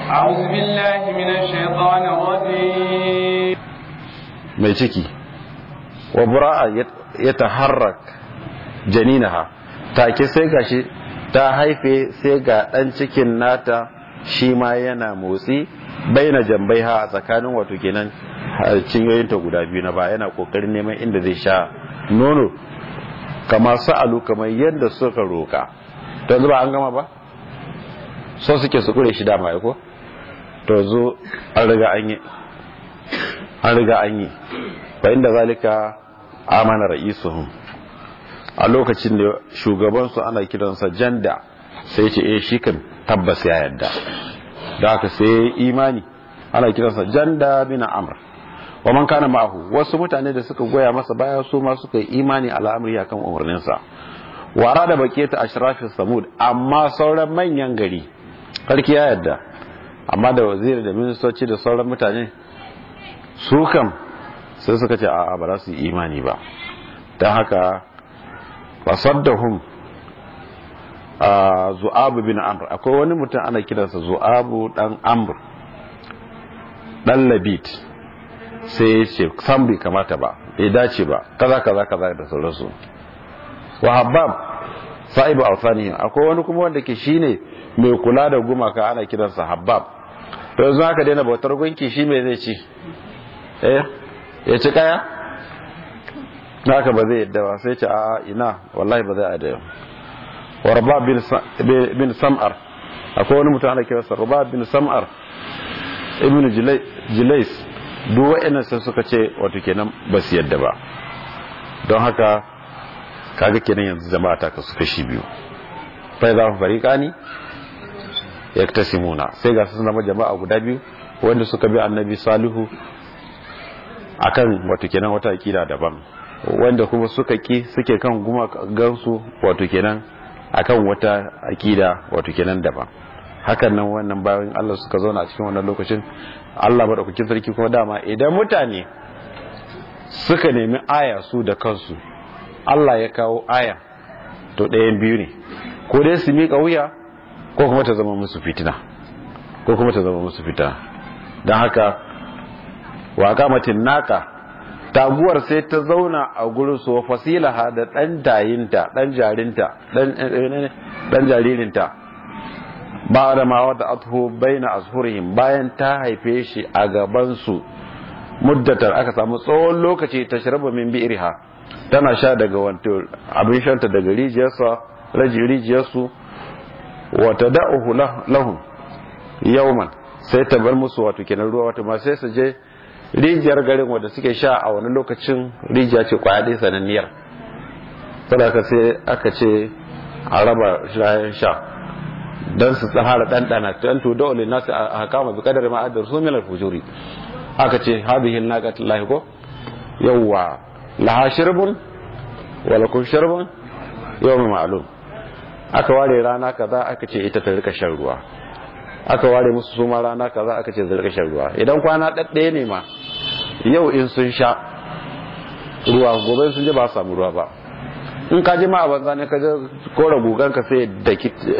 أعوذ بالله من الشيطان الرجيم mai ciki wa bura'a ya taharrak janinaha take sai gashi ta haife sai ga dan cikin nata shi ma yana motsi baina jambaiha a tsakanin wato kenan cinyoyinta guda biyu na ba yana kokarin neman inda zai sha nono kama sa'alu kamar yadda suka roka to yanzu ba an gama ba so suke su kure shi dama ya ko to zo an riga an yi an riga an yi fa inda zalika amana ra'isuhum a lokacin da shugabansu ana kiransa janda sai ce eh shi kan tabbas ya yadda da haka sai imani ana kiransa janda bin amr wa man kana ma'ahu wasu mutane da suka goya masa baya su ma suka yi imani al'amari akan umarninsa wara da baketa ashrafis samud amma sauran manyan gari sarki ya yadda amma da waziri da ministoci da sauran mutane su kam sai suka ce a'a ba za su yi imani ba don haka fasaddahum a zu'abu bin amr akwai wani mutum ana kiransa zu'abu dan amr dan labit sai ya ce san bai kamata ba bai dace ba kaza kaza kaza da sauransu wa habab sa'ibu alfani akwai wani kuma wanda ke shine mai kula da gumaka ana kiransa habab to yanzu haka daina bautar gunki shi mai zai ci eh ya ci kaya haka ba zai yadda ba sai ce a ina wallahi ba zai adaya wa rabab bin sam'ar akwai wani mutum ana kiransa rabab bin sam'ar ibn jilais duk wa'annan sai suka ce wato kenan ba su yadda ba don haka kaga kenan yanzu jama'a ta kasu kashi biyu fa za ku fariqani yaktasimuna sai ga sun zama jama'a guda biyu wanda suka bi annabi salihu akan wato kenan wata akida daban wanda kuma suka ki suke kan guma gansu wato kenan akan wata akida wato kenan daban hakan nan wannan bayan Allah suka zauna a cikin wannan lokacin Allah madaukakin sarki kuma dama idan mutane suka nemi aya su da kansu Allah ya kawo aya to ɗayan biyu ne ko dai su miƙa wuya ko kuma ta zama musu fitina ko kuma ta zama musu fitina don haka wa kamatin naka taguwar sai ta zauna a gurin su fasilaha da dan dayinta dan jarinta dan jaririnta ba da ma wata athu baina azhurihim bayan ta haife shi a gaban su muddatar aka samu tsawon lokaci ta shirba min bi'riha tana sha daga wato abin shanta daga rijiyarsa raji rijiyarsu wa tada'uhu lahum yawman sai ta bar musu wato kenan ruwa wato ma sai su je rijiyar garin wadda suke sha a wani lokacin rijiya ce kwaya ɗaya sananniyar saboda sai aka ce a raba shayan sha don su tsahara ɗanɗana don to dole nasu a hakama bi kadar ma'adar su milar fujuri aka ce hadhihi naqat lahi ko yawwa laha shirbun wa lakum shirbun yawm ma'lum aka ware rana kaza aka ce ita ta rika shan ruwa aka ware musu suma rana kaza aka ce zai rika shan ruwa idan kwana ɗaɗɗaya ne ma yau in sun sha ruwa gobe sun ji ba samu ruwa ba in ka ji ma a banza ne ka je kora gugan ka sai da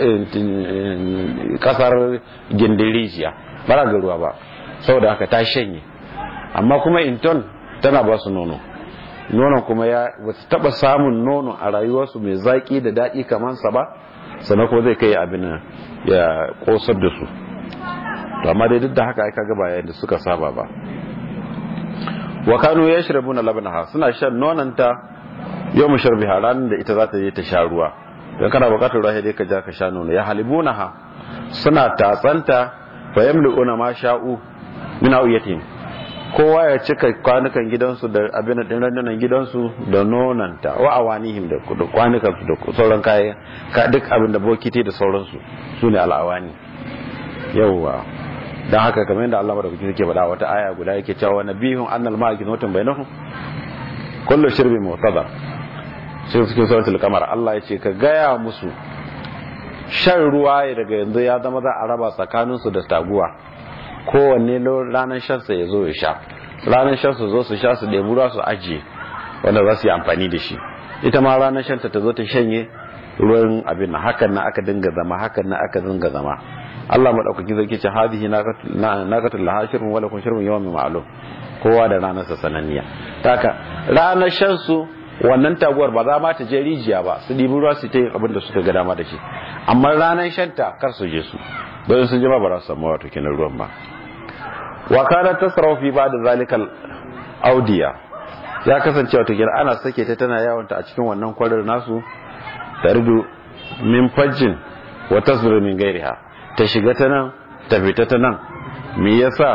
kasar gindin rijiya ba ga ruwa ba saboda haka ta shanye amma kuma inton tana ba su nono nonon kuma ya ba su taba samun nono a rayuwarsu mai zaki da daɗi kamar sa ba sannan kuma zai kai abin ya kosar da su to amma dai duk da haka aka gaba yayin da suka saba ba wa kanu yashrabuna labnaha suna shan nonanta yau musharbiha ranar da ita za ta je ta sha ruwa don kana bukatar ruwa dai ka ja ka sha nono ya halibunaha suna tatsanta fa yamluuna ma sha'u min awiyatin kowa ya cika kwanukan gidansu da abin din randunan gidansu da nonanta wa awanihim da kwanukan su da sauran kayan ka duk abin da bokiti da sauransu sune al'awani yawwa dan haka kamar yadda Allah madaukaki yake faɗa wata aya guda yake cewa nabihun annal ma'akin watan bainahum kullu shirbin mu'tadar sai cikin suratul kamar Allah ya ce ka gaya musu shan ruwa daga yanzu ya zama za a raba tsakaninsu da taguwa kowanne ranar shansa ya zo ya sha ranar shansa zo su sha su ɗebi ruwa su ajiye wanda za su yi amfani da shi ita ma ranar shanta ta zo ta shanye ruwan abin na hakan na aka dinga zama hakan na aka dinga zama Allah madaukakin sarki ce hadhihi naqatul lahashirun wala kun shirmun yawmin ma'lum kowa da ranar sa sananniya taka ranar shan su wannan taguwar ba za ma ta je rijiya ba su dibi ruwa su ta yin abin da suka ga dama da shi amma ranar shanta kar su je su don sun je ba ba za su samu wato kenan ruwan ba wa kana tasrafu fi ba'd zalikal audiya ya kasance wato kenan ana sake ta tana yawon ta a cikin wannan kwarar nasu tardu min fajjin wa tasbiru min gairiha ta shiga ta nan ta fita ta nan me yasa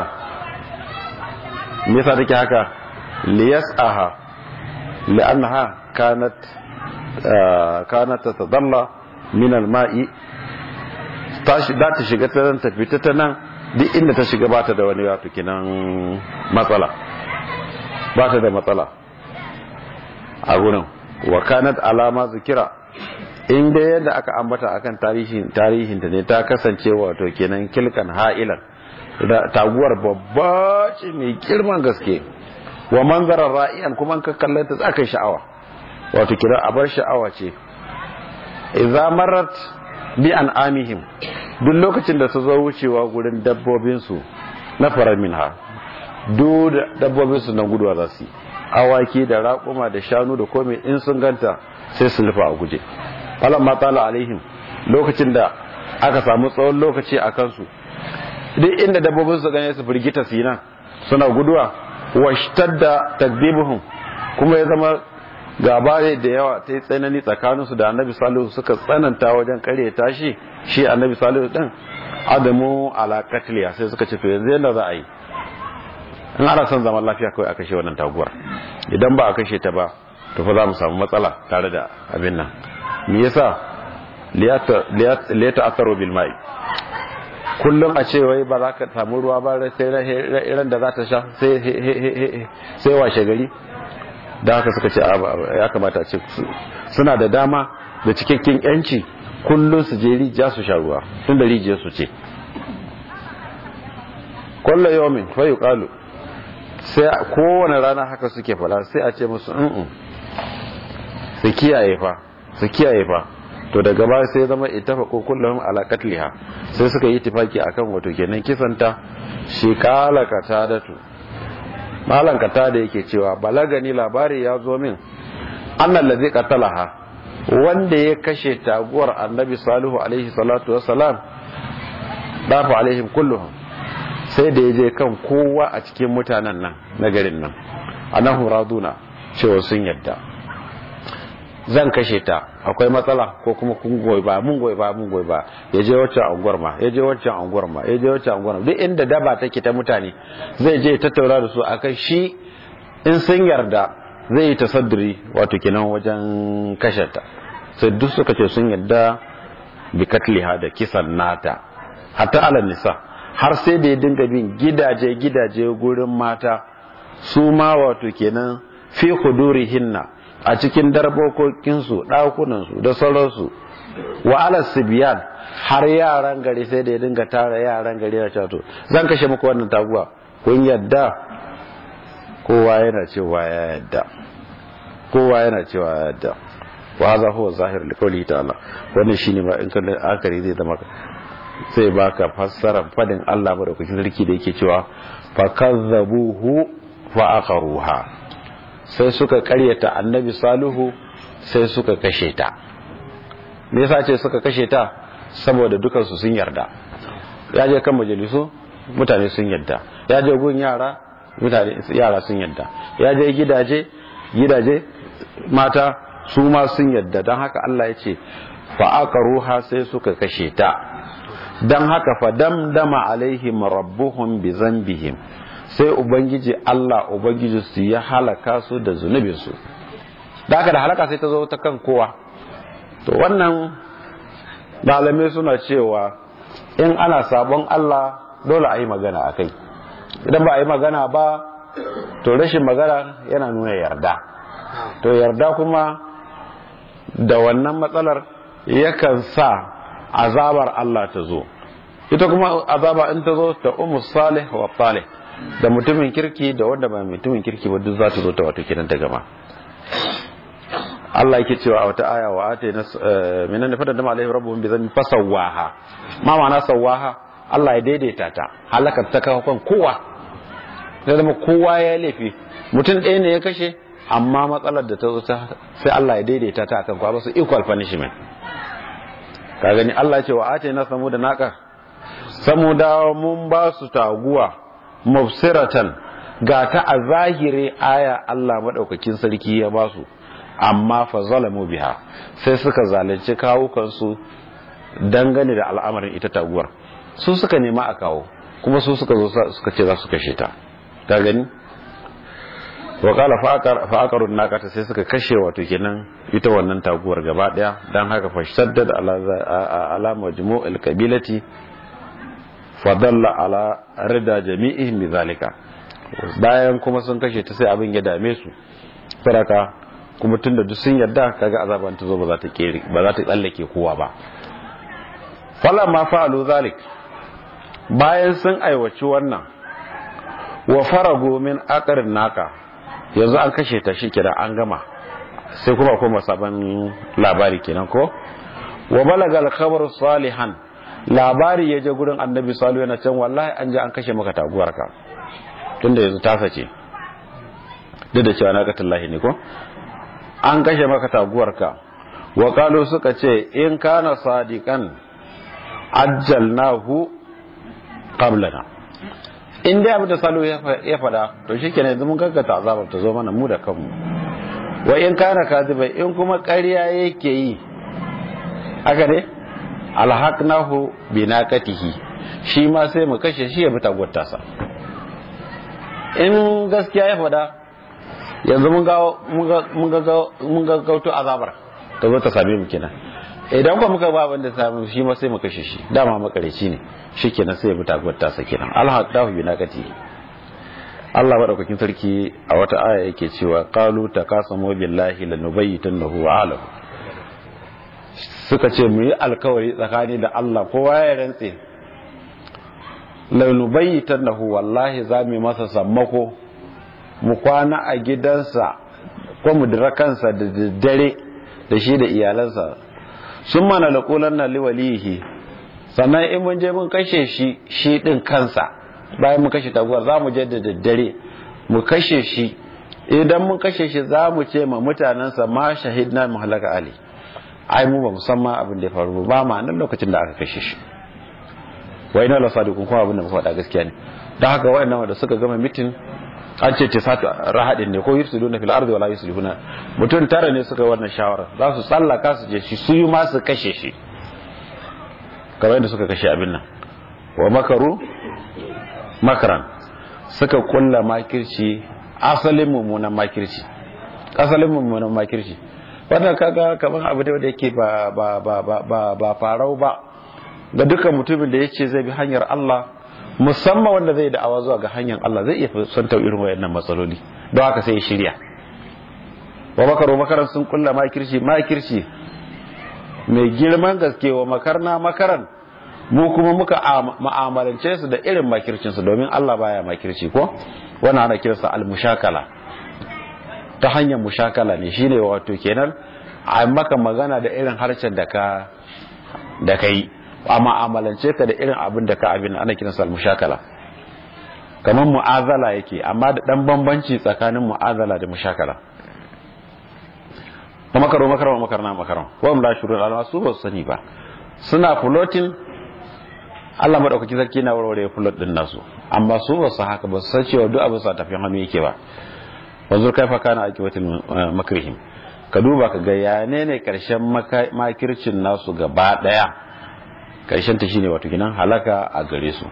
me yasa take haka liyas'aha li'annaha kanat kanat tatadalla min al-ma'i tashi da ta shiga ta nan ta fita ta nan duk inda ta shiga bata da wani wato kinan matsala bata da matsala a gurin wa kanat alama zikira in dai yadda aka ambata akan tarihin tarihin ta ne ta kasance wato kenan kilkan ha'ilan da taguwar babba ce mai girman gaske wa manzarar ra'iyan kuma ka kallon ta tsakan sha'awa wato kira abar sha'awa ce idza marat bi an amihim duk lokacin da su zo wucewa gurin dabbobin su na farar minha duk dabbobin su na guduwa za su awaki da raƙuma da shanu da komai in sun ganta sai su lufa a guje falamma tala alaihim lokacin da aka samu tsawon lokaci a kansu duk inda dabbobin su gane su firgita su nan suna guduwa washtadda takdibuhum kuma ya zama gaba da yawa ta yi tsanani tsakaninsu da annabi salihu suka tsananta wajen kare tashi shi annabi salihu din adamu ala katliya sai suka ce to yanzu yadda za a yi in ana son zaman lafiya kawai a kashe wannan taguwar idan ba a kashe ta ba to fa za mu samu matsala tare da abin nan me yasa liyata asaru bil mai kullum a ce wai ba za ka samu ruwa ba sai ran da za ta sha sai washe gari da haka suka ce ya kamata a ce suna da dama da cikakken yanci kullum su je rijiya su sha ruwa tun da rijiyar su ce kwallo yomin fayu kalu sai kowane rana haka suke fada sai a ce musu in su kiyaye fa su kiyaye fa to daga baya sai zama itafa ko kullum ala katliha sai suka yi tifaki akan wato kenan kisanta shi kala katadatu malan kata da yake cewa balagani labari ya zo min annal ladhi qatalaha wanda ya kashe taguwar annabi salihu alaihi salatu wassalam dafa alaihim kulluhum sai da yaje kan kowa a cikin mutanen nan na garin nan anahu raduna cewa sun yadda zan kashe ta akwai matsala ko kuma kun goyi ba mun goyi ba mun goyi ba ya je wacce anguwar ma ya je wacce anguwar ma ya je wacce anguwar duk inda daba take ta mutane zai je tattauna da su akan shi in sun yarda zai yi tasadduri wato kenan wajen kashe ta sai duk suka ce sun yarda bi katliha da kisan nata hatta ala nisa har sai da ya dinga bin gidaje gidaje gurin mata su ma wato kenan fi hudurihinna a cikin darbokokinsu ɗakunansu da sauransu wa alas sibiyan har yaran gari sai da ya dinga tara yaran gari na cato zan kashe muku wannan taguwa kun yadda kowa yana cewa ya yadda kowa yana cewa ya yadda wa hadha huwa zahir li qawli ta'ala wannan shine ma in kan akari zai zama sai baka fassara fadin Allah madaukakin sarki da yake cewa fa kazzabuhu fa aqaruha sai suka karyata annabi salihu sai suka kashe ta me yasa ce suka kashe ta saboda dukansu sun yarda ya je kan majalisu mutane sun yarda ya je gun yara mutane yara sun yarda ya je gidaje gidaje mata su ma sun yarda don haka Allah ya ce fa aqaruha sai suka kashe ta don haka fa damdama alaihim rabbuhum bi zambihim sai ubangiji Allah ubangiji su ya halaka su da zunubinsu da haka da halaka sai ta zo ta kan kowa to wannan malamai suna cewa in ana sabon Allah dole a yi magana a kai idan ba a yi magana ba to rashin magana yana nuna yarda to yarda kuma da wannan matsalar yakan sa azabar Allah ta zo ita kuma azaba in ta zo ta umu salih wa salih da mutumin kirki da wanda ba mutumin kirki ba duk za ta zo ta wato kiran ta gama Allah yake cewa a wata aya wa ata na minan da fadar da alaihi rabbuhum bi dhanbi fasawaha ma ma'ana sawaha Allah ya daidaita ta halakar ta kawo kan kowa sai zama kowa ya laifi mutum ɗaya ne ya kashe amma matsalar da ta zo ta sai Allah ya daidaita ta akan kwa ba su equal punishment ka gani Allah ce wa ate na samu da naka samu da mun ba su taguwa mafsiratan ga ta a zahiri aya Allah madaukakin sarki ya ba su amma fa zalamu biha sai suka zalunci kawukansu dangane da al'amarin ita taguwar su suka nema a kawo kuma su suka zo suka ce za su kashe ta ka gani wa kala fa'aqarun naqata sai suka kashe wato kenan ita wannan taguwar gaba daya dan haka fashaddad ala ala majmu'il qabilati fadalla ala rida jami'ihim bizalika bayan kuma sun kashe ta sai abin ya dame su saraka kuma tunda duk sun yarda kaga azaban ta zo ba za ta kere ba za ta tsallake kowa ba falamma fa'alu zalik bayan sun aiwaci wannan wa farago min aqrin naka yanzu an kashe ta shi kenan an gama sai kuma kuma sabon labari kenan ko wa balaga al-khabar salihan labari ya je gurin annabi salihu yana can wallahi an je an kashe maka taguwarka tunda yanzu ta sace duk da cewa na ga tallahi ne ko an kashe maka taguwarka wa qalu suka ce in kana sadiqan ajjalnahu qablana in dai abin da salo ya faɗa to shi kenan yanzu mun gaggata azabar ta zo mana mu da kanmu wa in kana kazibai in kuma ƙarya yake yi haka ne alhaqnahu bi naqatihi shi ma sai mu kashe shi ya bi tagwata sa in gaskiya ya faɗa yanzu mun ga mun ga mun ga gauto azabar ta zo ta same mu kenan idan ba muka ba wanda samu shi ma sai mu kashe shi dama makareci ne shikenan sai ya bi taguwar tasa kenan alhaqahu bi naqati Allah madaukakin sarki a wata aya yake cewa qalu takasamu billahi lanubayyitannahu alam suka ce mu yi alkawari tsakani da Allah kowa ya rantse lanubayyitannahu wallahi za mu masa sammako mu kwana a gidansa ko mu dira kansa da daddare da shi da iyalansa sun mana laƙulan na liwalihi sannan in mun je mun kashe shi shi ɗin kansa bayan mun kashe taguwar za mu je da daddare mu kashe shi idan mun kashe shi za mu ce ma mutanensa ma shahidna mu halaka ali ai mu ba musamman abin da ya faru ba ma nan lokacin da aka kashe shi wai na lasa dukun kuma abin da faɗa gaskiya ne don haka wayannan wanda suka gama mitin an ce tisatu rahadin ne ko yufsiduna fil ardi wala yuslihuna mutum tara ne suka wannan shawara za su tsallaka su je shi su yi ma su kashe shi kamar yadda suka kashe abin nan wa makaru makaran suka kulla makirci asalin mummunan makirci asalin mummunan makirci wannan kaga kamar abu da yake ba ba ba ba ba farau ba ga dukkan mutumin da yace zai bi hanyar Allah musamman wanda zai da'awa zuwa ga hanyar Allah zai iya fuskantar irin wayannan matsaloli don haka sai ya shirya wa makaro makaran sun kulla makirci makirci mai girman gaske wa makarna makaran mu kuma muka ma'amalance su da irin makircinsu domin Allah baya makirci ko wannan ana kiransa al-mushakala ta hanyar mushakala ne shine wato kenan a maka magana da irin harshen da ka da kai a ma'amalance ka da irin abin da ka abin ana kiransa al-mushakala kamar mu'azala yake amma da dan bambanci tsakanin mu'azala da mushakala kuma makaro makaro makarna makaron wa la shurul alama su ba su sani ba suna floating Allah madaukakin sarki na warware float din nasu amma su ba su haka ba su san cewa duk abin sa tafiyan hannu yake ba wanzur kaifa kana akiwatul makrihim ka duba ka ga ya ne ne karshen makircin nasu gaba daya karshen ta shine wato kinan halaka a gare su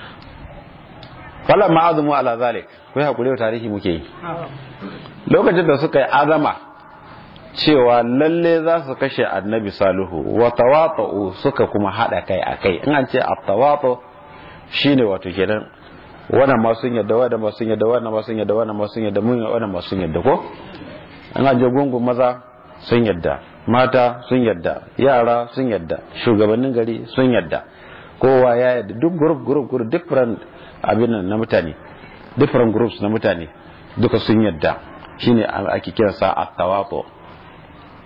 fala ma'azumu ala zalik kai hakuri tarihi muke yi lokacin da suka yi azama cewa lalle za su kashe annabi salihu wa tawata'u suka kuma hada kai a kai in an ce at-tawatu shine wato kenan wannan ma sun yadda wannan ma sun yadda wannan ma sun yadda wannan ma sun yadda mun wannan ma sun yadda ko in an je gungun maza sun yadda mata sun yadda yara sun yadda shugabannin gari sun yadda kowa ya yadda duk group group group different abin na mutane different groups na mutane duka sun yadda shine ake kiransa at-tawatu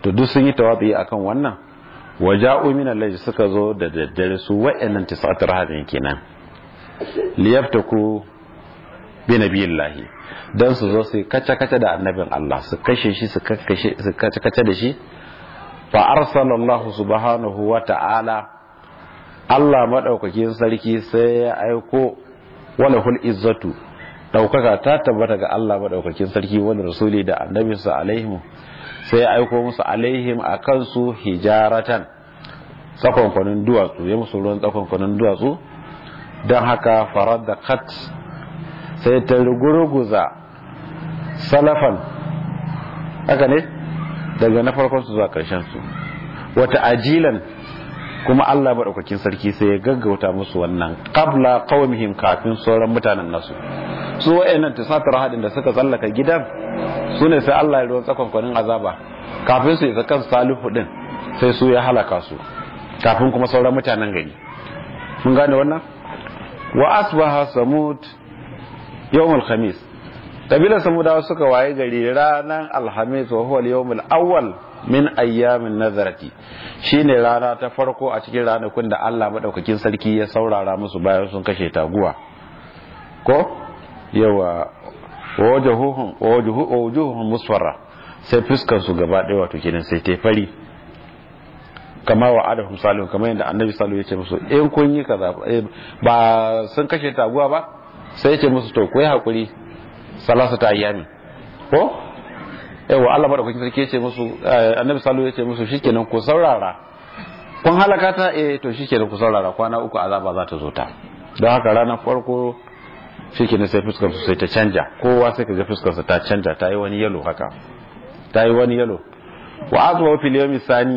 to duk sun yi tawabi akan wannan waja'u min al suka zo da daddare su wa'annan tis'atar hadin kenan liyaftaku bi nabiyillahi dan su zo su kace kace da annabin Allah su kashe shi su kakkashe su kace kace da shi fa arsalallahu subhanahu wa ta'ala Allah madaukakin sarki sai ya aiko wala hul izzatu daukaka ta tabbata ga Allah madaukakin sarki wani rasuli da annabinsa alaihim sai ya aiko musu alaihim akan su hijaratan tsakonkwanin duwatsu ya musu ruwan tsakonkwanin duwatsu don haka farar da kat sai ta rugurguza salafan haka ne daga na farkon su zuwa karshen su wata ajilan kuma Allah maɗaukakin sarki sai ya gaggauta musu wannan qabla qawmihim kafin sauran mutanen nasu su wayannan tisatar hadin da suka tsallaka gidan su ne sai Allah ya ruwan tsakon kwanin azaba kafin su isa kan salihu din sai su ya halaka su kafin kuma sauran mutanen gari mun gane wannan wa asbaha samud yawmul khamis kabilar samudawa suka waye gari ranar alhamis wa huwa al awwal min ayyamin nazarati shine rana ta farko a cikin ranakun da Allah madaukakin sarki ya saurara musu bayan sun kashe taguwa ko yawa wajuhuhum wajuhuhum musfarra sai fuskar su gaba ɗaya wato kenan sai ta fari kama wa adahum salihu kamar yadda annabi salihu ya ce musu in kun yi kaza ba sun kashe taguwa ba sai ya ce musu to ku yi hakuri salasa ta ayyami ko yawa Allah madaukakin sarki ya ce musu annabi salihu ya ce musu shikenan ku saurara kun halaka ta eh to shikenan ku saurara kwana uku azaba za ta zo ta don haka ranar farko shikenan sai fuskar su sai ta canja kowa sai ka ga fuskar sa ta canja ta yi wani yalo haka ta yi wani yalo wa azwa fil yawmi sani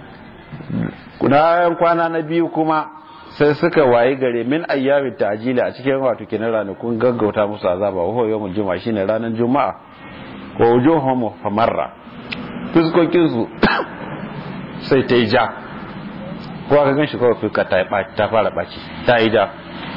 kudayen kwana na biyu kuma sai suka waye gare min ayyamin ta'jili a cikin wato kenan ranakun gaggauta musu azaba wa huwa yawmul juma'a shine ranar juma'a wa wujuhum famarra fuskokin su sai ta yi ja ko aka ganshi kawai fuska ta ta fara baci ta yi ja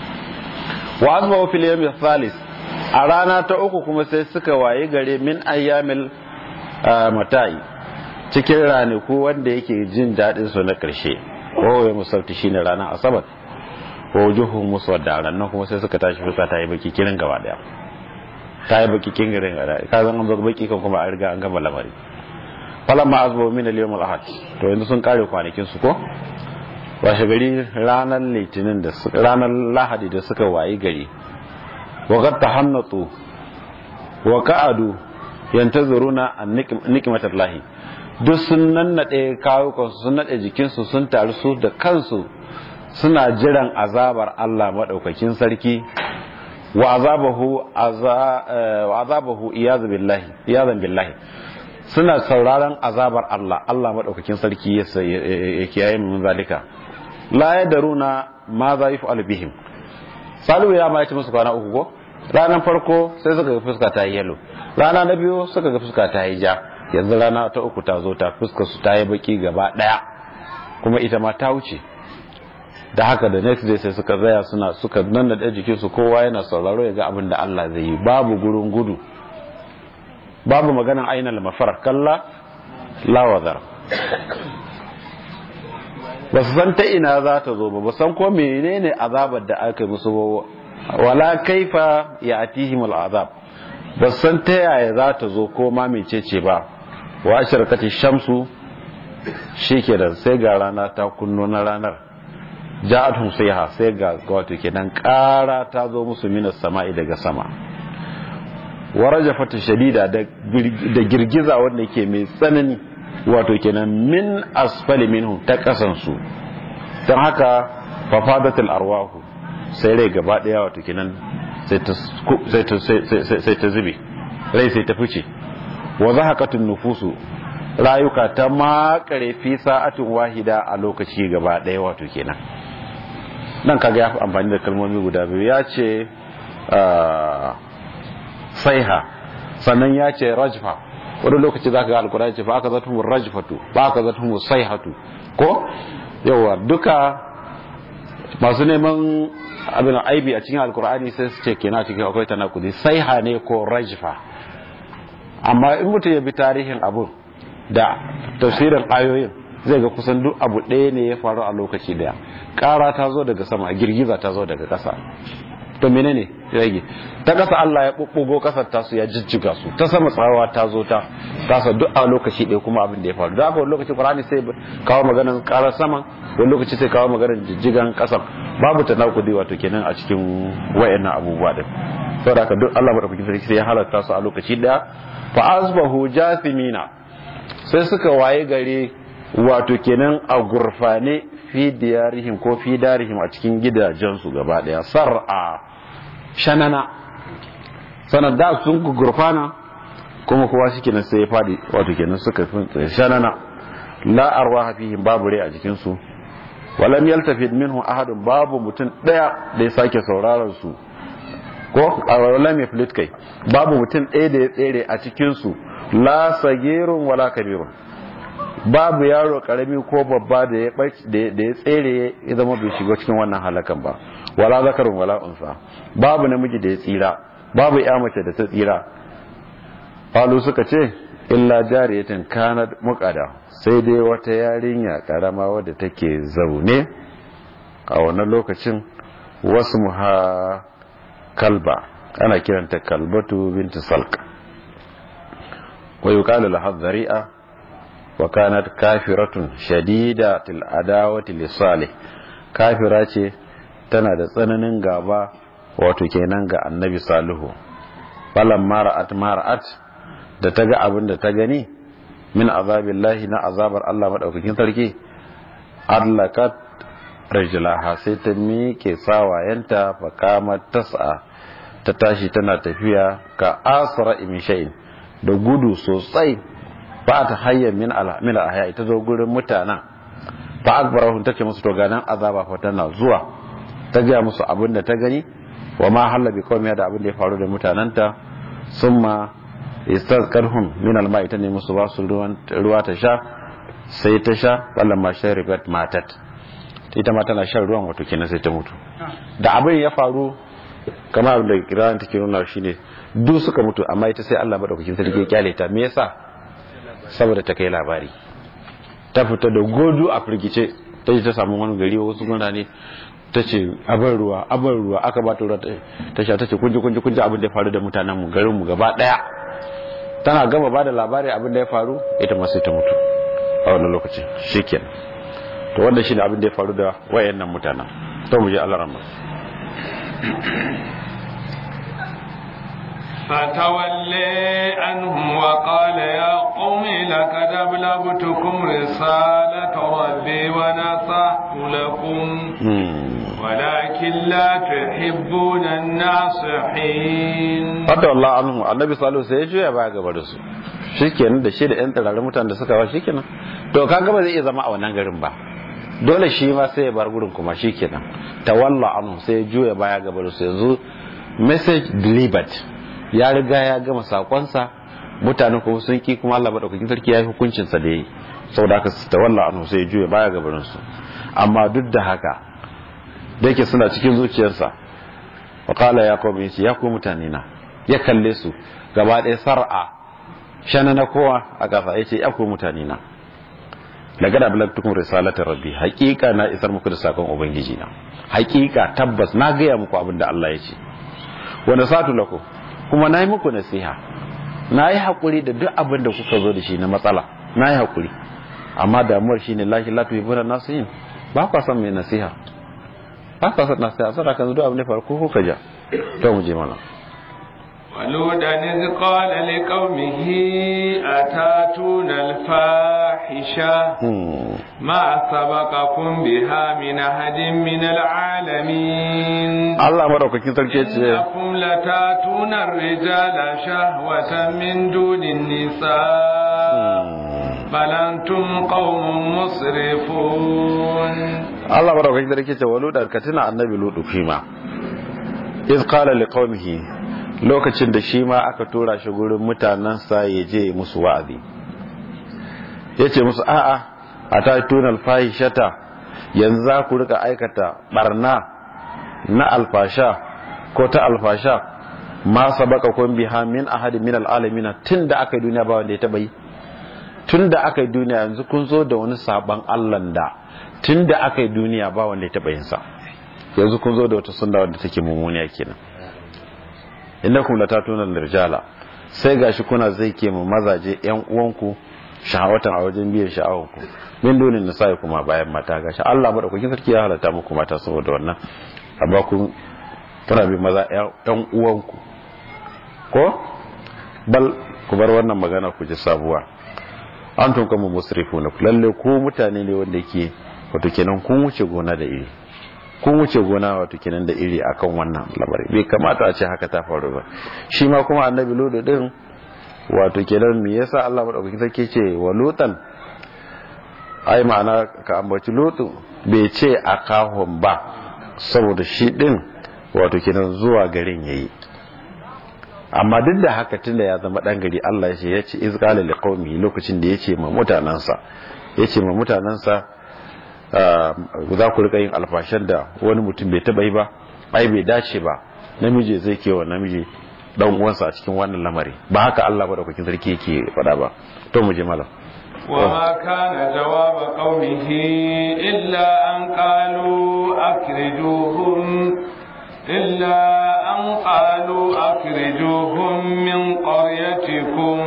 wa azma fil yawmi thalis a rana ta uku kuma sai suka waye gare min ayyamil mata'i cikin ranaku wanda yake jin daɗin su na ƙarshe ko ya musabti shine ranar asabar ko juhu musu wadda ranar kuma sai suka tashi fuska ta yi baki kirin gaba daya ta yi baki kirin gaba daya ka zan an zo baki kan kuma a riga an gama lamari falan ma azbo min al-yawm al-ahad to yanzu sun kare kwanakin su ko washe gari ranar litinin da ranar lahadi da suka wayi gari wa qad tahannatu wa qa'adu yantazuruna an nikmatallahi duk sun nannaɗe kawukansu sun naɗe jikinsu sun taru su da kansu suna jiran azabar Allah maɗaukakin sarki wa azabahu wa azabahu iyazan billahi iyazan billahi suna sauraron azabar Allah Allah maɗaukakin sarki ya kiyaye min zalika la yadaruna ma za yaf'alu bihim salu ya ma ya ci musu kwana uku ko ranar farko sai suka ga fuska ta yi yalo rana na biyu suka ga fuska ta yi ja yanzu rana ta uku ta zo ta fuskar su ta yi baki gaba daya kuma ita ma ta wuce da haka da next day sai suka zaya suna suka nan da jikin su kowa yana sauraro ya ga abin da Allah zai yi babu gurin gudu babu maganan ainihin mafar kalla lawazar ba su san ta ina za ta zo ba ba san ko menene azabar da aka yi musu ba wala kaifa ya atihim al'azab ba san ta yaya za ta zo ko ma mecece ba wa shirkati shamsu shikenan sai ga rana ta kunno na ranar ja'atuhum sayha sai ga wato kenan ƙara ta zo musu minas sama'i daga sama warajafatu shadida da girgiza wanda yake mai tsanani wato kenan min asfali minhu ta kasan su don haka fafadatul arwahu sai rai gaba daya wato kenan sai ta zube rai sai ta fice wa zahaqatun nufusu rayuka ta makare fi sa'atin wahida a lokaci gaba daya wato kenan nan kaga ya fi amfani da kalmomi guda biyu ya ce saiha sannan ya ce rajfa wani lokaci za ka ga alkurani ce ba aka zata mu rajfatu ba aka zata mu saihatu ko yawa duka masu neman abin aibi a cikin alkur'ani sai su ce kenan cikin akwai tanakudi saiha ne ko rajfa amma in mutum ya bi tarihin abun da tafsirin ayoyin zai ga kusan duk abu ɗaya ne ya faru a lokaci daya ƙara ta zo daga sama girgiza ta zo daga ƙasa to menene rage ta ƙasa Allah ya ɓuɓɓugo ƙasar tasu ya jijjiga su ta sama tsawa ta zo ta tasa duk a lokaci ɗaya kuma abin da ya faru da haka wani lokaci Qur'ani sai kawo maganar ƙarar sama wani lokaci sai kawo maganar jijjigan ƙasar babu ta nakudi wato kenan a cikin wayannan abubuwa din saboda haka duk Allah madaukakin sarki sai ya halatta su a lokaci ɗaya fa asbahu jathimina sai suka waye gare wato kenan a gurfane fi diyarihim ko fi darihim a cikin gidajensu gaba daya sar'a shanana sanar da sun gurfana kuma kowa shi kenan sai ya fadi wato kenan suka fi shanana la arwaha fihim babu rai a jikinsu walam yaltafid minhu ahadun babu mutum daya da ya sake sauraron su ko walam yaflit kai babu mutum daya da ya tsere a cikin su la sagirun wala kabirun babu yaro karami ko babba da ya da ya tsere ya zama bai shiga cikin wannan halakan ba wala zakarun wala unsa babu namiji da ya tsira babu ya mace da ta tsira falu suka ce illa jariyatin kanat muqada sai dai wata yarinya karama wadda take zaune a wannan lokacin wasu muha kalba ana kiranta kalbatu bintu salka wa yuqalu laha dhari'a wa kanat kafiratun shadidatul adawati lisalih kafira ce tana da tsananin gaba wato kenan ga annabi salihu falan mara'at mara'at da ta ga abin da ta gani min azabillahi na azabar Allah madaukakin sarki allakat rajulaha sai ta miƙe sawayenta fa kama tas'a ta tashi tana tafiya ka asra min shay'in da gudu sosai ba ta hayyar min min ahya ita zo gurin mutanen fa akbarahum tace musu to ganan azaba fa tana zuwa ta ga musu abin da ta gani wa ma halla bi qawmi da abin da ya faru da mutananta summa istazkarhum min alma ita ne musu ba su ruwa ta sha sai ta sha wallan ma sharibat matat ita ma tana shan ruwan wato kenan sai ta mutu da abin ya faru kamar abin da kiran take nuna shine duk suka mutu amma ita sai Allah madaukakin sarki ya kyale ta me yasa saboda ta kai labari ta fita da godu a firgice ta ji ta samu wani gari wasu mutane ta ce abin ruwa abin ruwa aka ba ta ruwa ta sha ta ce kunji kunji kunji abin da ya faru da mutanen mu garin mu gaba daya tana gama ba da labari abin da ya faru ita ma sai ta mutu a wannan lokacin shikenan to wannan shine abin da ya faru da wayannan mutanen to mu je Allah rahma فتولي عنهم وقال يا قوم لقد أبلغتكم رسالة ربي ونصحت لكم ولكن لا تحبون الناصحين Fata Allah anhu annabi salihu sai ya juya baya gaba da su shikenan da shi da yan tsirarin mutanen da suka ba shikenan to kaga ba zai iya zama a wannan garin ba dole shi ma sai ya bar gurin kuma shikenan tawalla anhu sai ya juya baya gaba da su yanzu message delivered ya riga ya gama sakonsa mutanen kuma sun ki kuma Allah madaukakin sarki ya yi hukuncin sa da yi saboda haka su tawalla anhu sai ya juya baya gaban su amma duk da haka da yake suna cikin zuciyarsa wa qala ya qawmi ya ku mutane na ya kalle su gaba ɗaya sar'a shana na kowa a ƙasa yace ya ku mutane na daga da balagtukum risalata rabbi haƙiƙa na isar muku da sakon ubangiji na haƙiƙa tabbas na gaya muku abin da Allah ya ce wa nasatu lakum kuma na yi muku nasiha na yi haƙuri da duk abin da kuka zo da shi na matsala na yi haƙuri amma damuwar shi ne lahi latu yi buna nasu yin ba kwa son mai nasiha ba kwa son nasiha sada kan zuwa abin da farko kuka ja to mu je mana ولودا إذ قال لقومه أتاتون الفاحشة ما سبقكم بها من أحد من العالمين Allah madaukakin sarki ce إنكم لتاتون الرجال شهوة من دون النساء بل أنتم قوم مسرفون Allah madaukakin sarki ce walu da katina annabi lutu fima iz qala liqaumihi lokacin da shi ma aka tura shi gurin mutanensa ya je musu wa'azi ya ce musu a'a a ta tunal fahishata yanzu za ku rika aikata barna na alfasha ko ta alfasha ma sabaka kun biha min ahadin min al'alamina tun da aka yi duniya ba wanda ya taba yi tun da aka yi duniya yanzu kun zo da wani sabon Allah da tun da aka yi duniya ba wanda ya taɓa yin sa yanzu kun zo da wata sunna wanda take mummuniya kenan innakum latatuna rijala sai gashi kuna zai ke mu mazaje yan uwanku shahawatan a wajen biyan sha'awanku min dunin nisa'i kuma bayan mata gashi Allah madaukakin sarki ya halatta muku mata saboda wannan amma kun kuna bi maza yan uwanku ko bal ku bar wannan magana ku ji sabuwa an tun kama musrifuna lalle ko mutane ne wanda yake wato kenan kun wuce gona da iri kun wuce gona wato kenan da iri akan wannan lamari bai kamata a ce haka ta faru ba shi ma kuma annabi lodo din wato kenan me yasa Allah madaukakin sarki ce wa lutan ai ma'ana ka ambaci lutu bai ce akahum ba saboda shi din wato kenan zuwa garin yayi amma duk da haka tunda ya zama dan gari Allah ya ce ya ce izqala liqaumi lokacin da yace ma mutanansa yace ma mutanansa za ku rika yin alfashan da wani mutum bai taba yi ba ai bai dace ba namiji zai kewa namiji dan uwansa a cikin wannan lamari ba haka Allah madaukakin sarki yake faɗa ba to mu je malam وما كان جواب قومه إلا أن قالوا أخرجوهم إلا أن قالوا أخرجوهم من قريتكم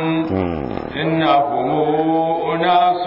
إنهم أناس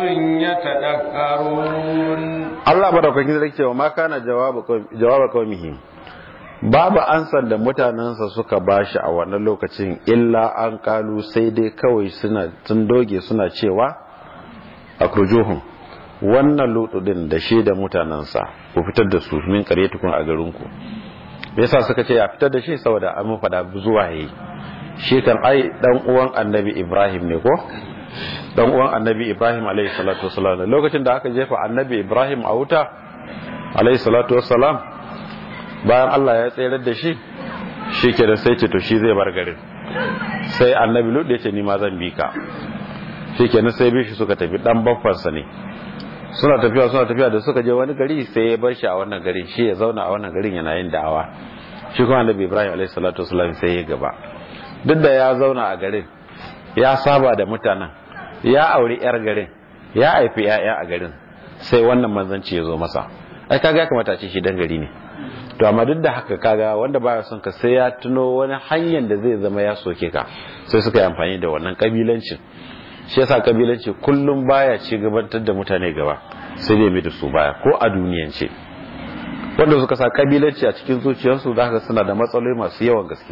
يتذكرون Allah madaukakin sarki cewa ma kana jawaba qaumihi babu ansar da mutanensa suka bashi a wannan lokacin illa an kalu sai dai kawai suna sun doge suna cewa akrujuhum wannan lutu din da shi da mutanensa ku fitar da su min qaryatukum a garinku yasa suka ce ya fitar da shi saboda an mu fada zuwa yayi shi kan ai dan uwan annabi Ibrahim ne ko dan uwan annabi Ibrahim alayhi salatu wassalam lokacin da aka jefa annabi Ibrahim a wuta alayhi salatu wassalam bayan Allah ya tsayar da shi shi ke da sai ce to shi zai bar garin sai annabi Lut ya ce ni ma zan bi ka shi ke sai bi shi suka tafi dan baffansa ne suna tafiya suna tafiya da suka je wani gari sai ya bar shi a wannan garin shi ya zauna a wannan garin yana yin da'awa shi kuma annabi Ibrahim alayhi salatu wassalam sai ya gaba duk da ya zauna a garin ya saba da mutanen ya auri yar garin ya haifi yaya a garin sai wannan manzanci ya zo masa ai kaga ya kamata ce shi dan gari ne to amma duk da haka kaga wanda baya son ka sai ya tuno wani hanyar da zai zama ya soke ka sai suka yi amfani da wannan kabilancin shi yasa kabilanci kullum baya ci gabatar da mutane gaba sai dai mai da su baya ko a duniyance wanda suka sa kabilanci a cikin zuciyarsu za ka suna da matsaloli masu yawan gaske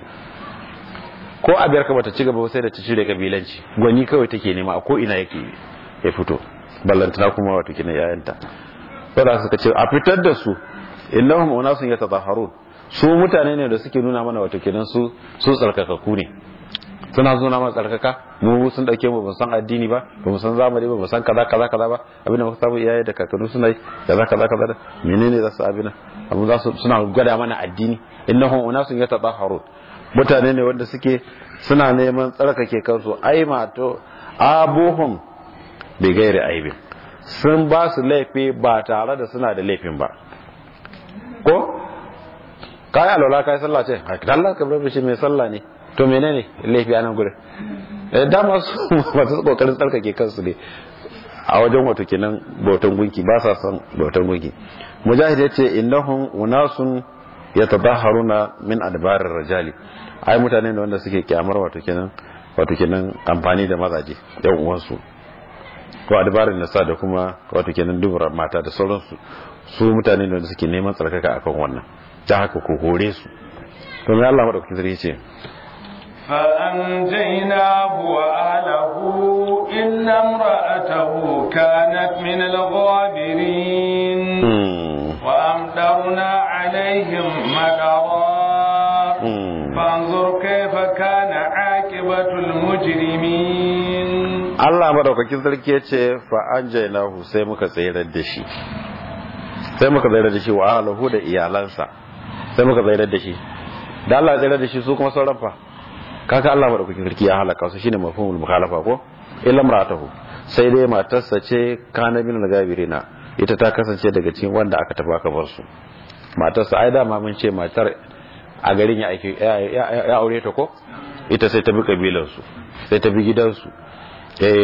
ko a biyar ka bata ci gaba sai da ta cire kabilanci gwani kawai take nema a ko ina yake ya fito ballantana kuma wato kina yayanta wanda suka ce a fitar da su innahum unasun yatadahharun su mutane ne da suke nuna mana wato kenan su su tsarkakaku ne suna suna mana tsarkaka mu sun dauke mu ban san addini ba ba mu san zamani ba mu san kaza kaza kaza ba abinda muka samu iyaye da kakanni suna yi kaza kaza kaza menene za su abina abu za su suna gwada mana addini innahum unasun yatadahharun mutane ne wanda suke suna neman tsarkake kansu ai mato abuhum bi gairi aibin sun ba su laifi ba tare da suna da laifin ba ko kai alwala kai sallah ce Allah ka bar shi mai sallah ne to menene laifi anan gurin eh dama su masu kokarin tsarkake kansu ne a wajen wato kenan bautan gunki ba sa son bautan gunki mujahid yace innahum unasun yatadahharuna min adbarir rajali ai mutane ne wanda suke kyamar wato kenan wato kenan amfani da mazaje yan uwansu ko adbarin nasa da kuma wato kenan dubura mata da sauransu su mutane ne wanda suke neman tsarkaka akan wannan ta haka ko hore su to mai Allah madaukakin sarki ce فأنجيناه وأهله إلا امرأته كانت من الغابرين وأمطرنا عليهم مطرا فانظر كيف كان عاقبة المجرمين Allah madaukakin sarki ya ce fa anjaynahu sai muka tsayar da shi sai muka tsayar da shi wa ahlahu da iyalansa sai muka tsayar da shi da Allah ya tsayar da shi su kuma sauran fa kaka Allah madaukakin sarki ya halaka su shine mafhumul mukhalafa ko illa maratahu sai dai matarsa ce kana bin gabirina ita ta kasance daga cikin wanda aka tafi aka bar su matarsa ai dama mun ce matar a garin ya aiki ya aure ta ko ita sai ta bi kabilar su sai ta bi gidansu eh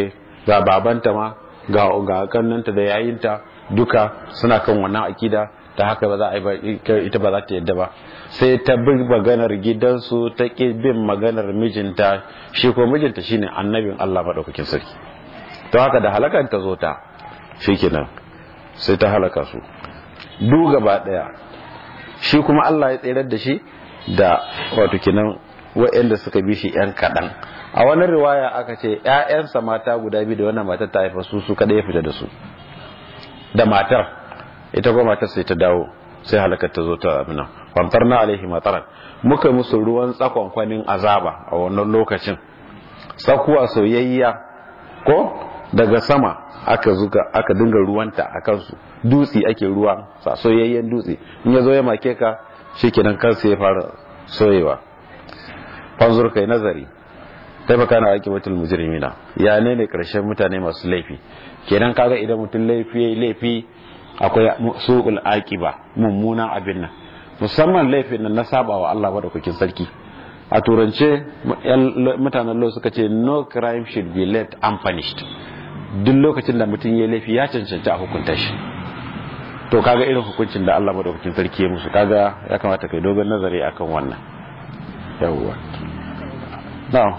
ga babanta ma ga ga kannanta da yayinta duka suna kan wannan akida ta haka ba za a yi ita ba za ta yadda ba sai ta bi maganar gidansu ta ƙi bin maganar mijinta shi ko mijinta shine annabin Allah maɗaukakin sarki to haka da halakar ta zo ta shikenan sai ta halaka su du gaba ɗaya shi kuma Allah ya tsirar da shi da wato kinan waɗanda suka bi shi yan kaɗan a wani riwaya aka ce ‘ya'yansa mata guda biyu da wannan matar ta haifa su su kada ya fita da su da matar ita kuma matar sai ta dawo sai halakar ta zo ta abin kwantar na alaihi mataran muka musu ruwan tsakon kwanin azaba a wannan lokacin tsakuwa soyayya ko daga sama aka zuga aka dinga ruwanta a kansu dutse ake ruwa sa soyayyen dutse in ya zo ya make ka shikenan kansa ya fara soyewa fanzur kai nazari kai baka na aiki mutul mujrimina ya ne ne karshen mutane masu laifi kenan kaga idan mutum laifi laifi akwai su'ul aqiba mummunan abin nan musamman laifin nan na saba wa Allah madaukakin sarki a turance mutanen lo suka ce no crime should be left unpunished duk lokacin da mutum ya laifi ya cancanci a hukunta shi to kaga irin hukuncin da Allah madaukakin sarki ya musu kaga ya kamata kai dogon nazari akan wannan yawwa na'am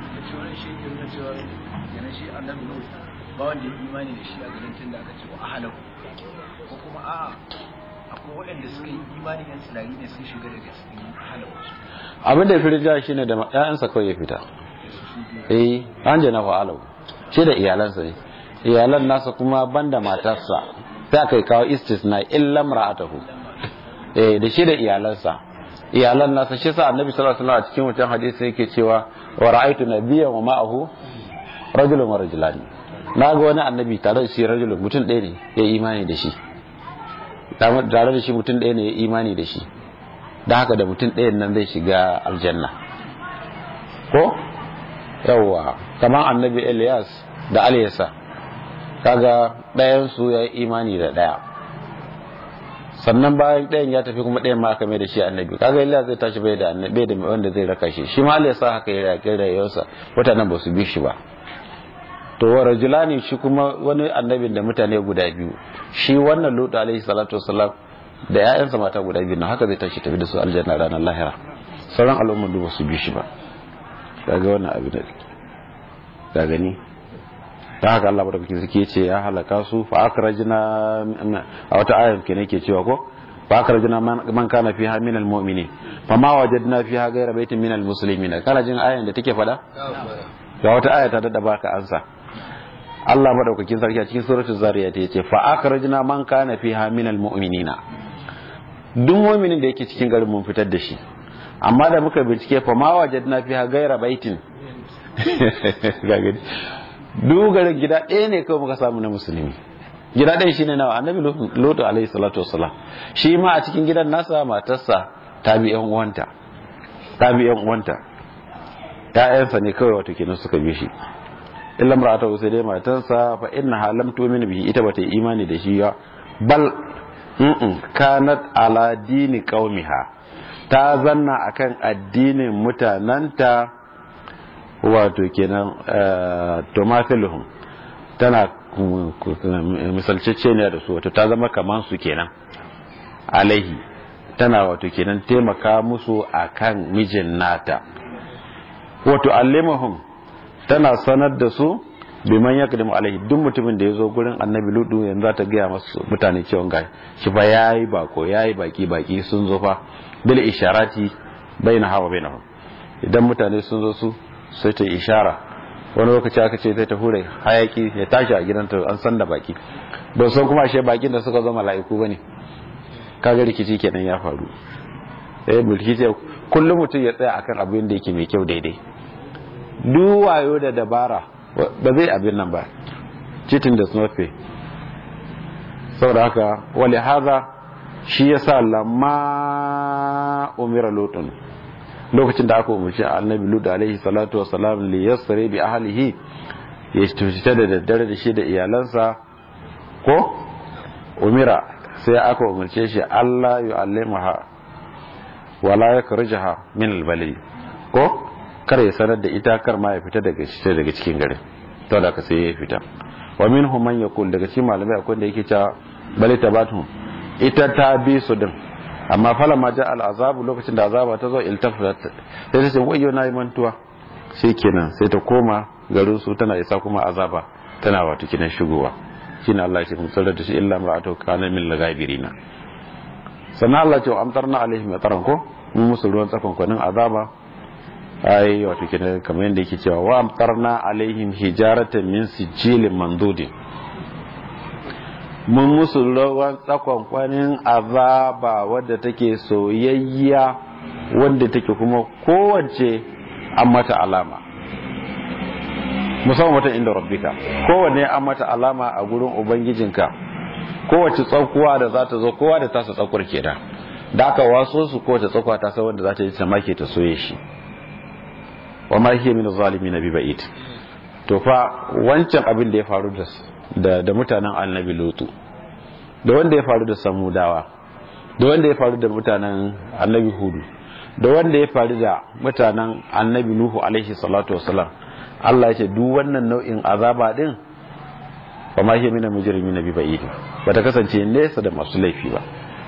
ba wanda ya imani da shi a garin tun da aka ce wa ahalahu ko kuma a'a akwai waɗanda suka yi imani yan sinari ne sun shiga daga cikin ahalahu abin da ya fi rija shi ne da ‘ya'yansa kawai ya fita eh an jana fa'alau shi da iyalansa ne iyalan nasa kuma banda matarsa sai aka yi kawo istisna illa mar'atahu eh da shi da iyalansa iyalan nasa shi sa annabi sallallahu alaihi wasallam a cikin wancan hadisi yake cewa wa ra'aytu nabiyyan wa ma'ahu rajulun wa rajulani na ga wani annabi tare da shi rajulun mutum ɗaya ne ya imani da shi tare da shi mutum ɗaya ne ya imani da shi da haka da mutum ɗayan nan zai shiga aljanna ko yawwa kamar annabi Elias da Aliyasa kaga ɗayan su ya yi imani da ɗaya sannan bayan ɗayan ya tafi kuma ɗayan ma aka mai da shi annabi kaga Elias zai tashi bai da annabi da wanda zai raka shi shi ma Aliyasa haka ya yaƙi rayuwarsa mutanen ba su bi shi ba to wa rajulani shi kuma wani annabin da mutane guda biyu shi wannan Lutu alaihi salatu wassalam da ‘ya'yansa mata guda biyu na haka zai tashi tafi da su aljanna ranar lahira sauran al'ummar duba su bi shi ba daga wannan abin da da gani ta haka Allah madaukakin sarki ce ya halaka su fa akrajna a wata ayar ke nake cewa ko fa akrajna man kana fiha min almu'minin fa ma wajadna fiha ghayra baitin min almuslimin kana jin ayan da take fada ga wata aya ta dada baka ansa Allah madaukakin sarki a cikin suratul zariyat yace fa akrajna man kana fiha min almu'minina duk mu'minin da yake cikin garin mun fitar da shi amma da muka bincike fa ma wajadna fiha ghayra baitin duk garin gida ɗaya ne kawai muka samu na musulmi gida ɗaya shine nawa annabi lutu alaihi salatu wassalam shi ma a cikin gidan nasa matarsa ta bi yan uwanta ta bi yan uwanta ƴaƴansa ne kawai wato kenan suka bi shi illa mar'ata sai dai matarsa fa inna lam tu'min bihi ita bata yi imani da shi ya bal kanat ala dini qaumiha ta zanna akan addinin mutananta wato kenan tomathiluhum tana misalcece ne da su wato ta zama kaman su kenan alaihi tana wato kenan taimaka musu akan mijin nata wato allimahum tana sanar da su biman ya kadimu alaihi duk mutumin da ya zo gurin annabi ludu yanzu za ta gaya masu mutane cewa ga shi fa yayi bako yayi baki baki sun zo fa bil isharati baina hawa bainahum idan mutane sun zo su sai ta ishara wani lokaci aka ce zai ta hure hayaki ya tashi a gidanta an san da baki ba san kuma ashe bakin da suka zo mala'iku bane kaga rikici kenan ya faru eh rikici kullum mutum ya tsaya akan abin da yake mai kyau daidai duk wayo da dabara ba zai abin nan ba cheating does not pay saboda haka wali haza shi yasa lamma umira lutun lokacin da aka umarci annabi lut alaihi salatu wa salam li yasri bi ahlihi ya fita da daddare da shi da iyalansa ko umira sai aka umarce shi Allah yu'allimaha wala yakhrujaha min al ko kar ya sanar da ita kar ma ya fita daga shi daga cikin garin to da ka sai ya fita wa minhum man yaqul daga cikin malamai akwai da yake cewa bal tabatu ita ta bi su din amma fala ma ja al azabu lokacin da azaba ta zo iltafat sai ta ce wayyo na yi mantuwa kenan sai ta koma garin su tana isa kuma azaba tana wato kinan shigowa shine Allah ya ce musallar da shi illa mar'atu kana min lagabirina sannan Allah ce amtarna alaihim yataran ko mun musu ruwan tsakon kwanin azaba ai wato kinan kamar yadda yake cewa wa amtarna alaihim hijaratan min sijilin mandudin mun musu ruwan tsakon kwanin azaba wadda take soyayya wadda take kuma kowace an mata alama musamman wata inda rabbika kowanne an mata alama a gurin ubangijinka kowace tsakuwa da za ta zo kowa da tasa tsakuwar kenan da aka waso su kowace tsakuwa ta san wanda za ta yi ta make ta soye shi wa ma hiya min zalimin bi ba'id to fa wancan abin da ya faru da da mutanen annabi lutu da wanda ya faru da samudawa da wanda ya faru da mutanen annabi hudu da wanda ya faru da mutanen annabi nuhu alaihi salatu wasalam Allah ya ce duk wannan nau'in azaba din ba ma hiya mina mujrimin bi ba'id ba ta kasance nesa da masu laifi ba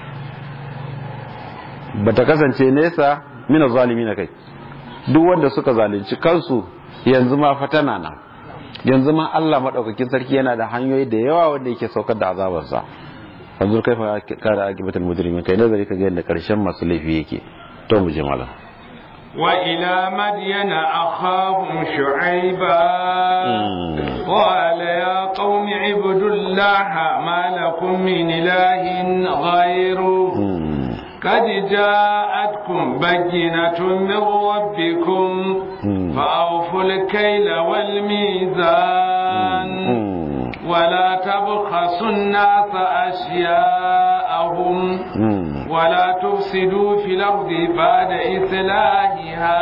ba ta kasance nesa mina zalimin kai duk wanda suka zalunci kansu yanzu ma fatana nan yanzu ma Allah madaukakin sarki yana da hanyoyi da yawa wanda yake saukar da azabarsa yanzu kai fa kare akibatul mujrimin kai nazari ka ga yadda karshen masu laifi yake to mu je malam وإلى مدين أخاهم شعيبا قال يا قوم اعبدوا الله ما لكم من إله غيره قد جاءتكم بينة من ربكم فأوفوا الكيل والميزان ولا تبخسوا الناس أشياءهم ولا تفسدوا في الأرض بعد إصلاحها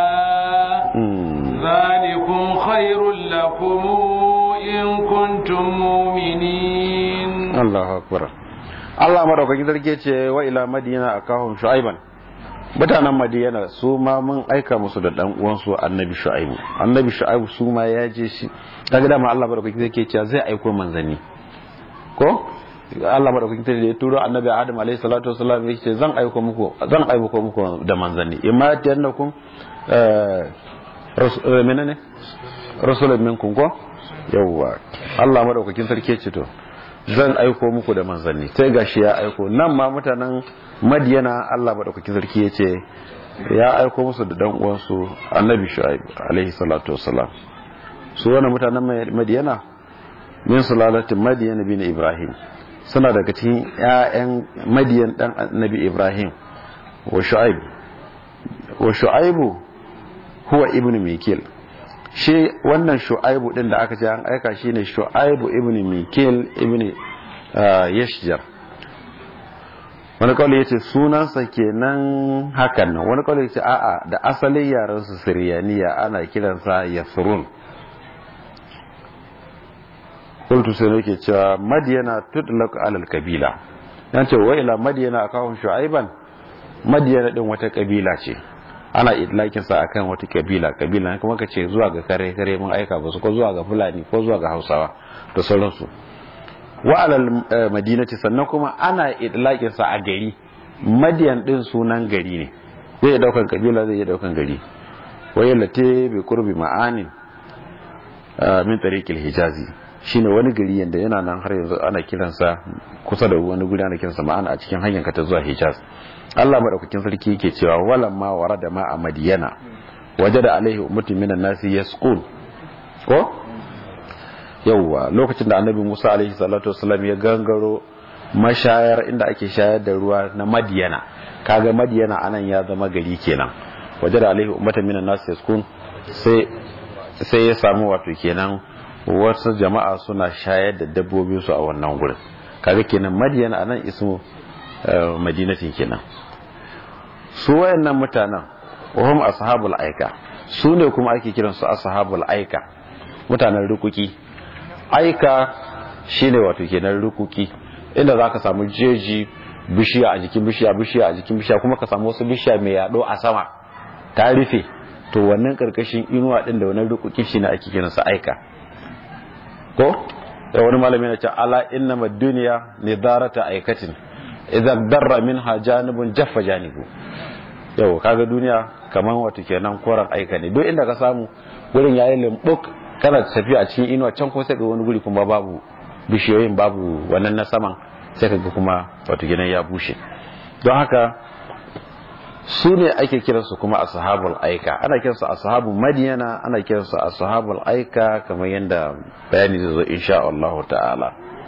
ذلكم خير لكم إن كنتم مؤمنين الله أكبر Allah madaukakin sarki ce wa ila madina akahum shu'aiban mutanen madina su ma mun aika musu da dan uwansu annabi shu'aibu annabi shu'aibu su ma ya je shi kaga dama Allah madaukakin sarki ce zai aiko manzanni ko Allah madaukakin sarki ya turo annabi Adam alaihi salatu wasallam ya ce zan aiko muku zan aiko muku da manzanni imma tiyannakum eh menene rasulun minkum ko yawwa Allah madaukakin sarki ya ce to zan aiko muku da manzanni sai gashi ya aiko nan ma mutanen madiyana Allah madaukakin sarki ya ce ya aiko musu da dan uwansu annabi shu'aib alaihi salatu wassalam su wannan mutanen madiyana min sulalatin madiyana bin ibrahim suna daga cikin ƴaƴan madiyan dan annabi ibrahim wa shu'aib wa shu'aibu huwa ibnu mikil shi wannan shu'aibu din da aka ce an aika shi ne shu'aibu ibn mikil ibn yashjar wani kawai ya ce sunansa kenan hakan nan wani kawai ya ce a'a da asalin yaran su siriyaniya ana kiransa yasrun kultu sai nake cewa madiyana tudlaq alal kabila yan ce wa ila madiyana akawun shu'aiban madiyana din wata kabila ce ana idlakin sa akan wata kabila kabila kuma ka ce zuwa ga kare kare mun aika ba su ko zuwa ga fulani ko zuwa ga hausawa da sauransu wa alal madinati sannan kuma ana idlakin sa a gari madiyan din sunan gari ne zai daukan kabila zai daukan gari wayallate bi qurbi ma'anin min tariqil hijazi shine wani gari yanda yana nan har yanzu ana kiransa kusa da wani guri ana kiransa ma'ana a cikin hanyar ka ta zuwa hijaz Allah madaukakin sarki yake cewa walam ma warada ma a madiyana wajada alaihi ummatun minan nasi yasqul ko yawwa lokacin da annabi Musa alaihi salatu wasallam ya gangaro mashayar inda ake shayar da ruwa na madiyana kaga madiyana anan ya zama gari kenan wajada alaihi ummatun minan nasi yasqul sai sai ya samu wato kenan wasu jama'a suna shayar da dabbobin su a wannan gurin kaga kenan madiyana anan ismu madinatin kenan su wayannan mutanen wahum ashabul aika su ne kuma ake kiran su ashabul aika mutanen rukuki aika shine wato kenan rukuki inda zaka samu jeji bishiya a jikin bishiya bishiya a jikin bishiya kuma ka samu wasu bishiya mai yado a sama ta rufe to wannan karkashin inuwa din da wannan rukuki shine ake kiran sa aika ko da wani malami na ce ala innama duniya nidarata aikatin idan darra minha janibun jaffa janibu yau kaga duniya kaman wato kenan koran aika ne duk inda ka samu gurin yayi limbuk kana tafiya a cikin inuwa can kuma sai ga wani guri kuma babu bishiyoyin babu wannan na saman sai ka ga kuma wato kenan ya bushe don haka su ne ake kiransu kuma ashabul aika ana kiransu ashabul madiyana ana kiransu ashabul aika kamar yadda bayani zai zo insha Allah ta'ala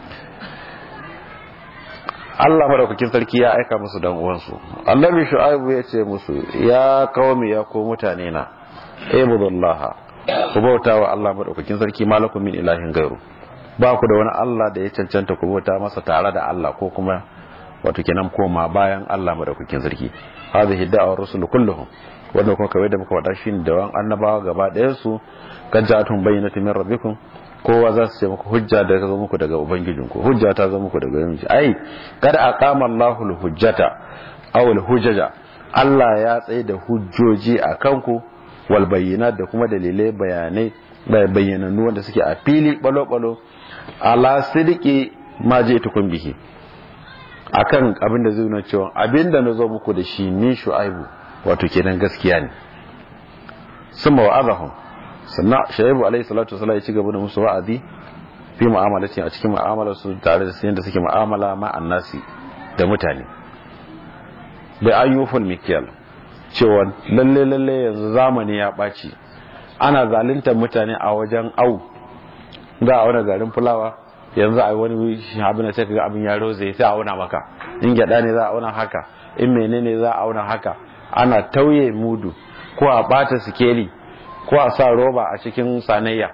Allah madaukakin sarki ya aika musu dan uwansu annabi shu'aibu ya ce musu ya qaumi ya ko mutane na ibudullaha ku bauta wa Allah madaukakin sarki malakum min ilahin gairu ba ku da wani Allah da ya cancanta ku bauta masa tare da Allah ko kuma wato kenan koma bayan Allah madaukakin sarki hadhihi da'awar rusul kulluhum wannan kuma kawai da muka faɗa shi da wan annabawa gaba ɗayan su kan ja'atun bayyinatu min rabbikum kowa za su ce muku hujja da ta zo muku daga ubangijinku hujja ta zo muku daga ubangiji ai kada aqama Allahu al-hujjata aw al-hujjaja Allah ya tsaye da hujjoji a kanku wal bayyinat da kuma dalilai bayanai bayyanannu wanda suke a fili balo balo ala sidiki ma je tukun bihi akan abin da zai nuna cewa abin da na zo muku da shi ni shu'aibu wato kenan gaskiya ne summa wa'azahum sannan shaibu alaihi salatu wasallam ya ci gaba da musu wa'azi fi mu'amalati a cikin mu'amalar su tare da yadda suke mu'amala ma annasi da mutane bai ayyuful mikyal cewa lalle lalle yanzu zamani ya ɓaci ana zaluntar mutane a wajen au za a wani garin fulawa yanzu a wani abin da sai ga abin ya roze sai a auna maka in gyada ne za a auna haka in menene za a auna haka ana tauye mudu ko a bata sikeli ko a sa roba a cikin sanayya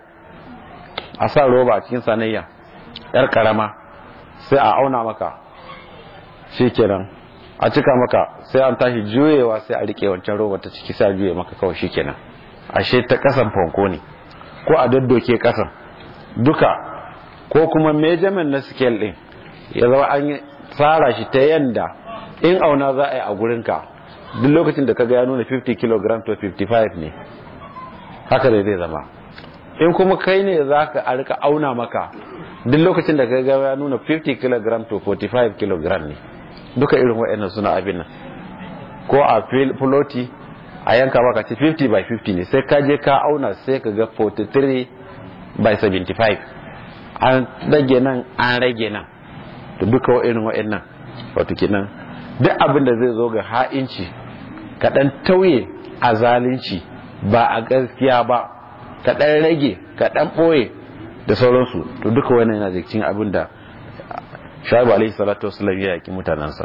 a sa roba a cikin sanayya yar karama sai a auna maka shikenan a cika maka sai an tashi juyewa sai a rike wancan roba ta ciki sai a juye maka kawai shikenan ashe ta kasan fanko ne ko a daddoke kasan duka ko kuma measurement na scale din ya zama an tsara shi ta yanda in auna za a yi a gurinka duk lokacin da kaga ya nuna 50 kg to 55 ne haka dai zai zama in kuma kai ne za ka a rika auna maka duk lokacin da kaga ya nuna 50 kg to 45 kg ne duka irin waɗannan suna abin nan ko a filoti a yanka maka ce 50 by 50 ne sai ka je ka auna sai ka ga 43 by 75 an rage nan an rage nan to duka wa'in wa'in nan wato kenan duk abin da zai zo ga ha'inci kaɗan tauye a zalunci ba a gaskiya ba kaɗan rage kaɗan ɓoye da sauransu to duka wannan yana da cikin abin da shaibu alaihi salatu wasallam ya yaki mutanensa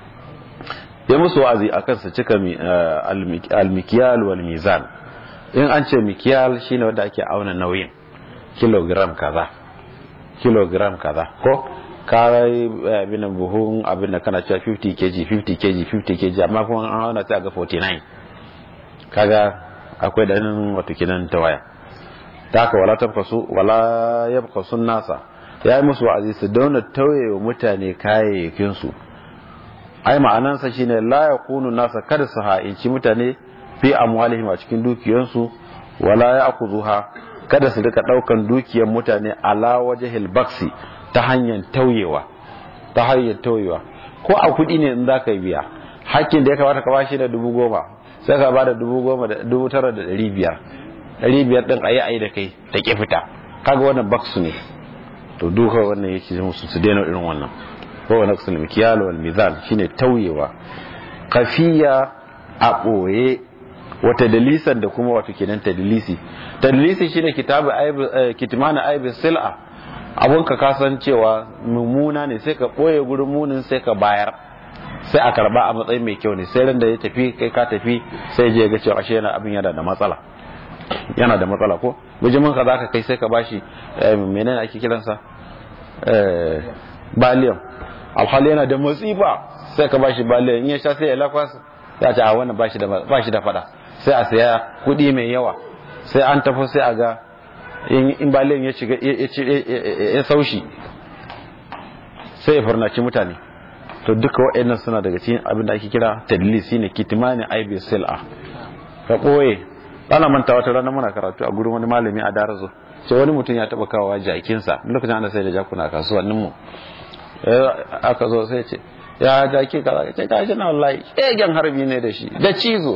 ya musu wa'azi akan su cika almikiyal wal mizan in an ce mikiyal shine wanda ake auna nauyin kilogram kaza kilogram kaza ko karai abin buhun abin da kana cewa 50 kg 50 kg 50 kg amma kuma an hauna sai ga 49 kaga akwai da nan wato kinan tawaya ta haka wala tabkasu wala yabkasu nasa ya yi musu wa'azi su dauna tauye wa mutane kayayyakin su ai ma'anansa shine la yakunu nasa kada su ha'inci mutane fi amwalihim a cikin dukiyansu wala ya'khuzuha kada su rika daukan dukiyar mutane ala wajhil baksi ta hanyar tauyewa ta hanyar tauyewa ko a kudi ne in zaka biya hakkin da ya kamata ka bashi da dubu goma sai ka bada dubu goma da dubu tara da dari biyar dari biyar din ayi ayi da kai ta ki fita kaga wannan baksu ne to duka wannan yake musu su daina irin wannan ko wa naqsul mikyal wal mizan shine tauyewa kafiya a boye wata dalisan da kuma wato kenan tadlisi tadlisi shine kitabu aib kitmana aib sil'a abun ka kasancewa mummuna ne sai ka boye gurin munin sai ka bayar sai a karba a matsayin mai kyau ne sai ran da ya tafi kai ka tafi sai je ga cewa ashe yana abin yana da matsala yana da matsala ko bijimin ka zaka kai sai ka bashi menene ake kiransa eh baliyan alhali yana da matsifa sai ka bashi baliyan in ya sha sai ya lakwas ya ce a wannan bashi da bashi da fada sai a saya kudi mai yawa sai an tafi sai a ga in baliyan ya shiga ya saushi sai ya farnaci mutane to duka waɗannan suna daga cikin abin da ake kira tadlis shine kitmani aibi sil'a ka koye ana manta wata rana muna karatu a gurin wani malami a darazo ce wani mutum ya taba kawo jakinsa lokacin ana sai da jakuna a kasuwannin mu aka zo sai ce ya jaki kaza ce gashi na wallahi shegen harbi ne da shi da cizo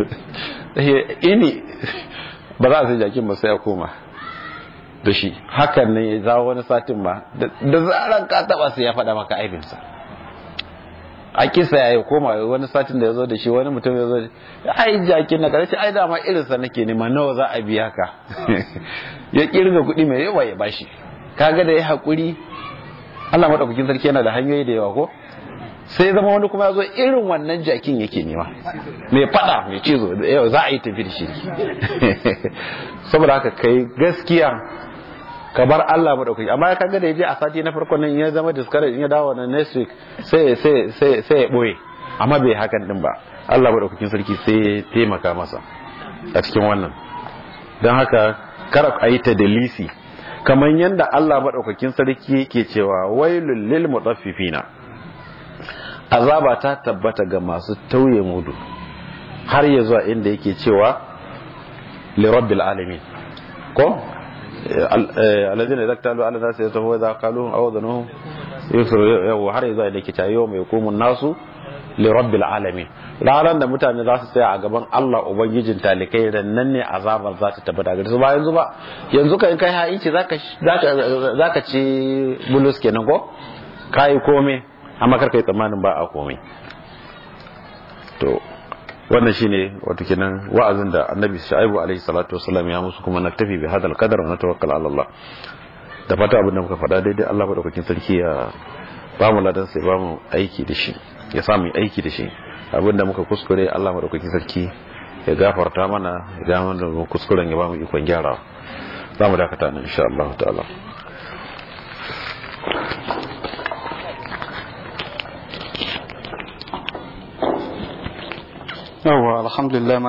ini ba za a sai jakin ba sai ya koma da shi hakan ne ya zawo wani satin ma da zaran ka taba sai ya faɗa maka aibinsa a kisa ya yi koma wani satin da ya zo da shi wani mutum ya zo da ai jakin na karshe ai dama irinsa nake nema nawa za a biya ka ya kirga kuɗi mai yawa ya bashi kaga da ya haƙuri Allah maɗaukakin sarki yana da hanyoyi da yawa ko sai zama wani kuma ya zo irin wannan jakin yake nema mai fada mai cizo yau za a yi tafi da shi saboda haka kai gaskiya ka bar Allah madaukaki amma ya kaga da yaje a sati na farkon nan ya zama discourage in ya dawo na next week sai sai sai sai ya boye amma bai hakan din ba Allah madaukakin sarki sai ya taimaka masa a cikin wannan don haka kar a yi ta dalisi kamar yadda Allah madaukakin sarki yake cewa wailul lil mutaffifina azaba ta tabbata ga masu tauye mudu har ya zuwa inda yake cewa li rabbil alamin ko alladhina idza talu ala nasi yatahu idza qalu aw dhanuhum yusru yau har ya zuwa inda yake cewa yau mai kumun nasu li rabbil alamin ranar da mutane za su tsaya a gaban Allah ubangijin talikai nan ne azabar za ta tabbata ga su ba yanzu ba yanzu kai kai ha'inci zaka zaka ci bulus kenan ko kai komai amma karka yi tsammanin ba a komai to wannan shine wato kenan wa'azin da annabi shu'aibu alaihi salatu wasallam ya musu kuma naktafi bi hadal qadar wa natawakkal ala Allah da fata abin da muka faɗa daidai Allah madaukakin sarki ya ba mu ladan sai ba mu aiki da shi ya sa mu aiki da shi abin da muka kuskure Allah madaukakin sarki ya gafarta mana ya ga mana kuskuren ya ba mu ikon gyarawa za mu dakata nan insha Allah ta'ala yawwa alhamdulillah